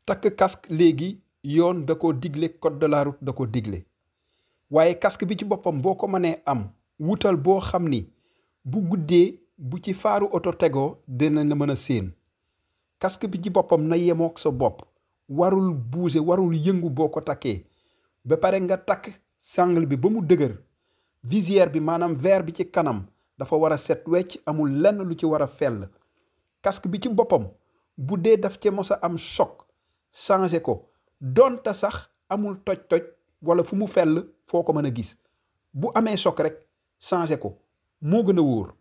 takk casque léegi yoon da ko digle code de la route da ko digle waaye casque bi ci boppam boo ko mënee am wutal boo xam ni bu guddee bu ci faaru oto tegoo dina la mën a séen casque bi ci boppam na yemook sa bopp warul bouger warul yëngu boo ko takkee ba pare nga takk sangle bi ba mu dëgër visière bi maanaam verre bi ci kanam dafa war a set wecc amul lenn lu ci war a fell casque bi ci boppam bu dee daf ci mos a am choc changé ko donte sax amul toj-toj wala fu mu fell foo ko mën a gis bu amee choc rek changé ko moo gën a wóor